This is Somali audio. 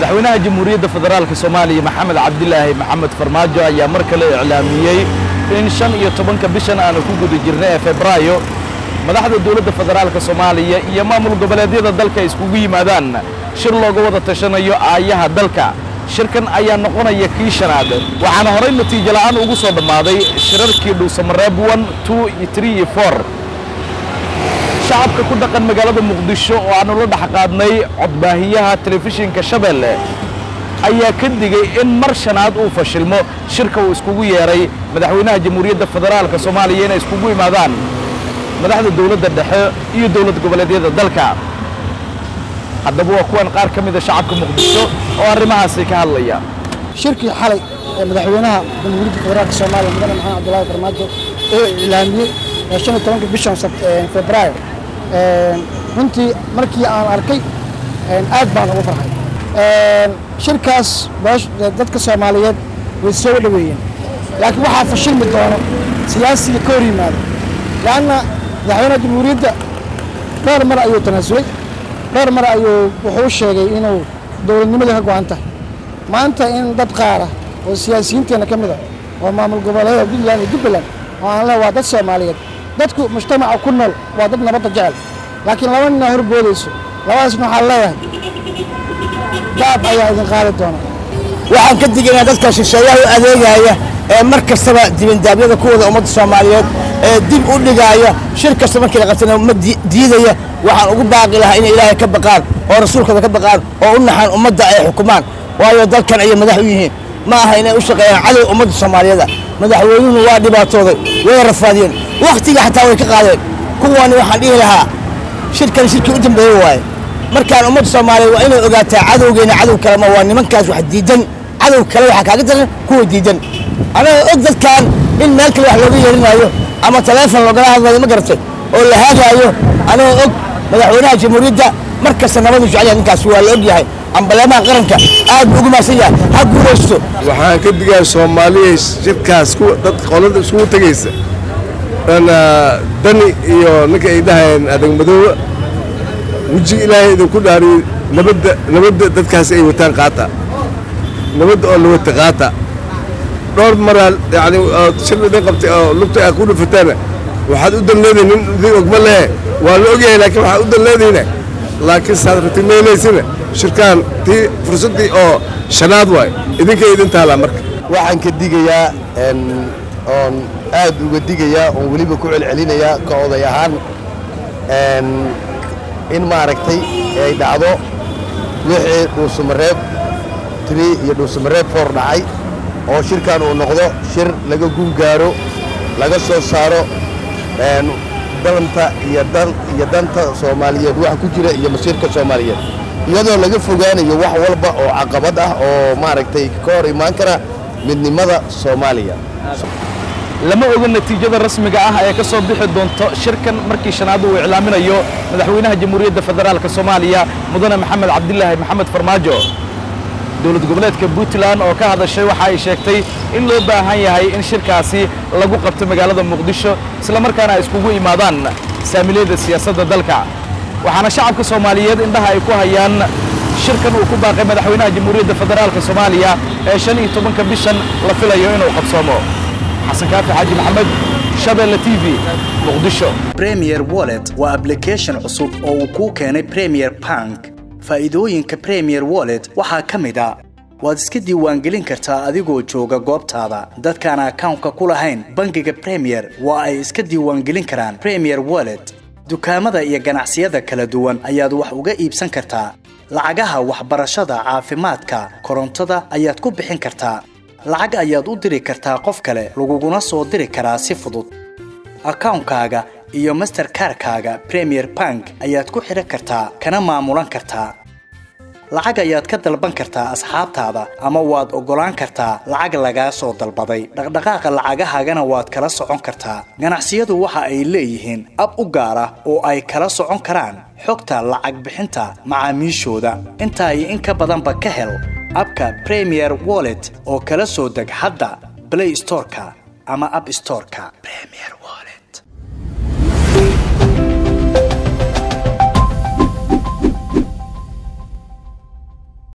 madaxweynaha jamhuuriyadda federaalka soomaaliya maxamed cabdilaahi maxamed farmaajo ayaa mar kale iclaamiyey in shan iyo tobanka bishan aanu ku guda jirnay ee febraayo madaxda dowladda federaalka soomaaliya iyo maamul goboleedyada dalka iskugu yimaadaan shir looga wada tashanayo aayaha dalka shirkan ayaa noqonaya kii shanaad waxaana horay natiijo la'aan ugu soo dhammaaday shirarkii dhuusamareeb one two three iyo four shacabka ku dhaqan magaalada muqdisho oo aanu la dhex qaadnay codbaahiyaha telefishinka shabeelle ayaa ka digay in mar shanaad uu fashilmo shirka uu iskugu yeedhay madaxweynaha jamhuuriyadda federaalka soomaaliya inay iskugu imaadaan madaxda dowladda dhexe iyo dowlad goboleedyada dalka haddaba waa kuwan qaar ka mida shacabka muqdisho oo arrimahaasi ka hadlaya shirkii xalay ee madaxweynaha jamhuuriyadda federaalka soomaaliya mudane maxamed cabdulaahi farmaajo oo iclaamiyey ee shan iyo tobanka bishan febraayo runtii markii aan arkay aad baan ugu farxay shirkaas dadka soomaaliyeed way soo dhaweeyeen laakiin waxaa fashilmi doono siyaasiga ka hor yimaado leanna madaxweynaha jamhuuriyadda dhowr mar ayuu tanaasulay dhowr mar ayuu wuxuu sheegay inuu dowladnimada ka go-an tahay maanta in dad qaara oo siyaasiyiinteenna ka mid a oo maamul goboleeda puntland iyo jubbaland oo aan leh waa dad soomaaliyeed dadku mujtamaca ku nool waa dad nabadda jecel laakiin laba ninaa horboodayso labadaasna waxaan leeyahay daab ayaa idin qaadi doona waxaan ka digaynaa dadka shisheeyaha u adeegaya ee mar kastaba dibindaabyada kuwada ummadda soomaaliyeed ee dib u dhigaaya shir kasta markii la qabtana ma diidaya waxaan ugu baaqi lahaa inay ilaahay ka baqaan oo rasuulkooda ka baqaan oo u naxaan ummadda ay xukumaan waayo dalkan ayay madax u yihiin ma aha inay u shaqeeyaan cadow ummadda soomaaliyeeda madaxweynuhu waa dhibaatooday way rafaadiyeen wakhtiga xataa way ka qaadeen kuwani waxaan dhihi lahaa shirkan shirkii u dambeeye waaye markaan ummadda soomaaliyeed waa inay ogaataa cadowgeena cadow kalema waa nimankaas wax diidan cadow kale waxaa kaaga daran kuwa diidan anaga og dadkan in meel kale wax looga yeerinaayo ama taleefon loogala hadlayo ma garatay oo la haagaayo anaga og madaxweynaha jamhuuriyadda mar kasta nabadu jecel yahay ninkaas waa la og yahay ambaleemaha qaranka aad buu ugu mahadsan yahay ha guulaysto waxaan ka digaa soomaaliya shirkaas dad qolada isugu tegaysa dani iyo ninka ay dhahayeen adagmadooba wejiga ilaahay idinku dhaariyo nabadda nabadda dadkaas ay wataan qaata nabadda oo la wata qaata dhowr maraa yani shir idin qabtay oo lugta aa ku dhufataana waxaad u danleedihin nin idin ogma lehe waa la ogyahay laakiin waxaad u danleedihin laakiin saad ratimaynaysina shirkaan tii fursaddii oo shanaad waay idinkay idin taalaa marka waxaan ka digayaa oon aad uga digayaa oon weliba ku celcelinayaa ka oday ahaan in maaragtay ay dhacdo wixii dhuusamareeb tiri iyo dhuusamareeb foor dhacay oo shirkan uu noqdo shir laga guulgaaro laga soo saaro dalanta iyo danta soomaaliyeed waxa ku jira iyo masiirka soomaaliyeed iyadoo laga fogaanayo wax walba oo caqabad ah oo maaragtay ka hor imaan kara midnimada soomaaliya lama oga natiijada rasmiga ah ee ka soo bixi doonto shirkan markii shanaad uu iclaaminayo madaxweynaha jamhuuriyadda federaalka soomaaliya mudane maxamed cabdilaahi maxamed farmaajo dowlad goboleedka puntland oo ka hadashay waxa ay sheegtay in loo baahan yahay in shirkaasi lagu qabto magaalada muqdisho islamarkaana ay iskugu imaadaan saamiliyada siyaasadda dalka waxaana shacabka soomaaliyeed indhaha ay ku hayaan shirkan uu ku baaqay madaxweynaha jamhuuriyadda federaalka soomaaliya ee shan iyo tobanka bishan la filayo inuu qabsoomo xasan kaafi xaaji maxamed shabeelle t v muqdisho premier wallet waa ablication cusub oo uu kuu keenay premier bank faa'iidooyinka premier wallet waxaa ka mid a waad iska diiwaangelin kartaa adigoo jooga goobtaada dadkaan akawnka ku lahayn bangiga premier waa ay iska diiwaangelin karaan premier wallet dukaamada iyo ganacsiyada kala duwan ayaad wax uga iibsan kartaa lacagaha waxbarashada caafimaadka korontada ayaad ku bixin kartaa lacag ayaad u diri kartaa qof kale laguguna soo diri karaa si fudud akawnkaaga iyo masterkarkaaga premier bank ayaad ku xidhan kartaa kana maamulan kartaa lacag ayaad ka dalban kartaa asxaabtaada ama waad oggolaan kartaa lacag lagaa soo dalbaday dhaqdhaqaaqa lacagahaagana waad kala socon kartaa ganacsiyadu waxa ay leeyihiin ab u gaar ah oo ay kala socon karaan xogta lacag bixinta macaamiishooda intaa iyo in ka badanba ka hel abka premier wallet oo kala soo deg hadda blay storeka ama ab storeka